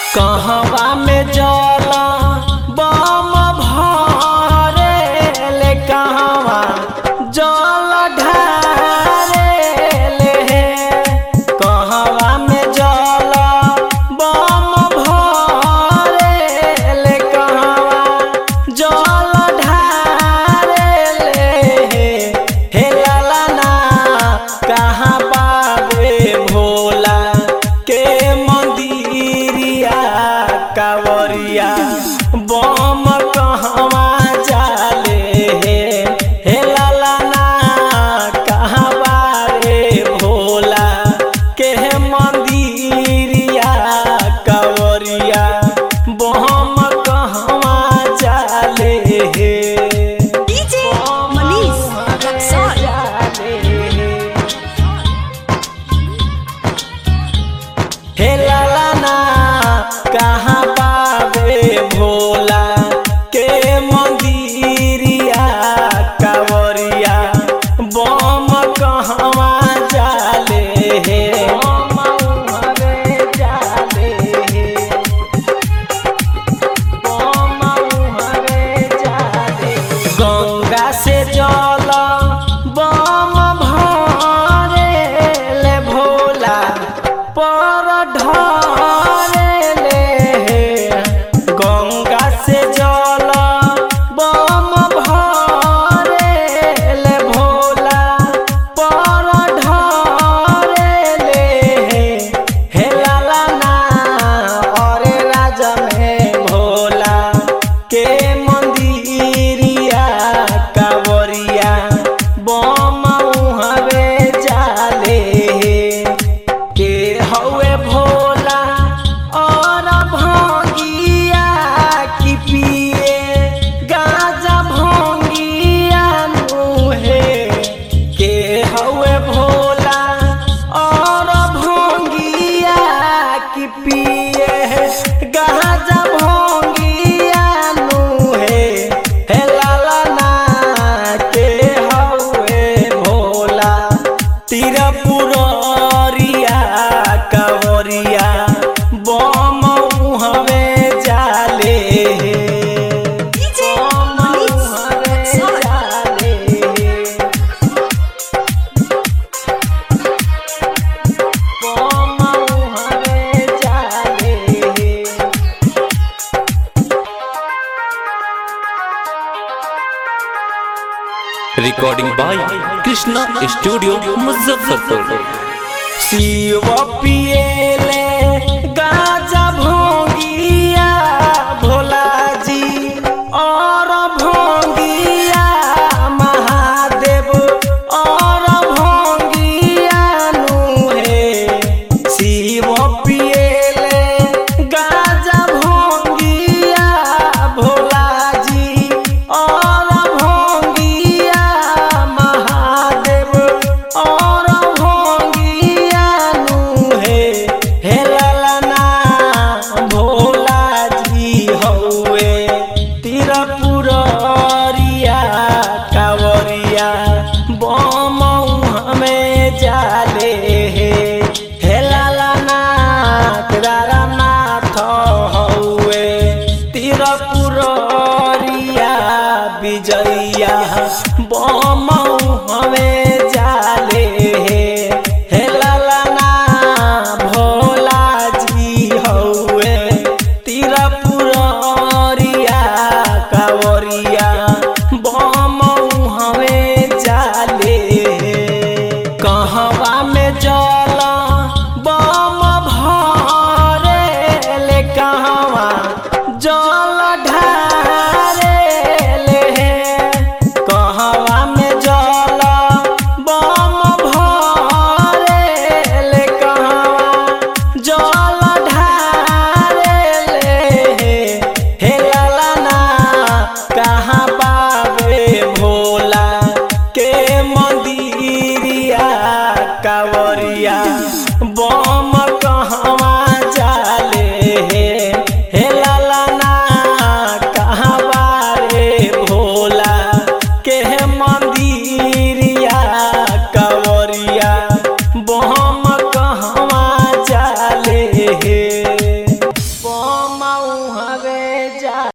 कहवा में जला बम भरे ले कहवा जल ढारे ले कहवा में जला बम भरे ले कहवा जल ढारे ले हे लाला ना कहाँ बाबे भोला के मंदिरिया कावरिया बम कहवा जाले हे लाला ना कहाँ बाबे भोला के मंदिरिया कावरिया बम कहवा जाले DJ Manish Rexall. हे लाला ना कहाँ पावे भोला के मंदिरिया कावरिया बम कहवा जाले हे बम उहरे जाले हे बम उहरे जाले गंगा से जल बम भरे ले भोला पर ढरे ले गंगा से जल बम भरे ले भोला पर ढरे ले हे लाला ना अरे राजा में भोला के मंदिरिया कावरिया बम उहवे जाले के हवे भोला और भंगिया की पिए गाजा भंगिया नुहे के हवे भोला और भंगिया की पिए गाजा भंगिया नुहे हे लाला ना के हवे भोला तिरपुरिया कवरिया बम उहवे जाले DJ बम Manish उहवे Rexall. जाले बम उहवे जाले recording by Krishna studio Muzaffarpur Shiv पिएले गाजा भोंगिया भोला जी और भोंगिया महादेव और भोंगिया नुहे शिव पिए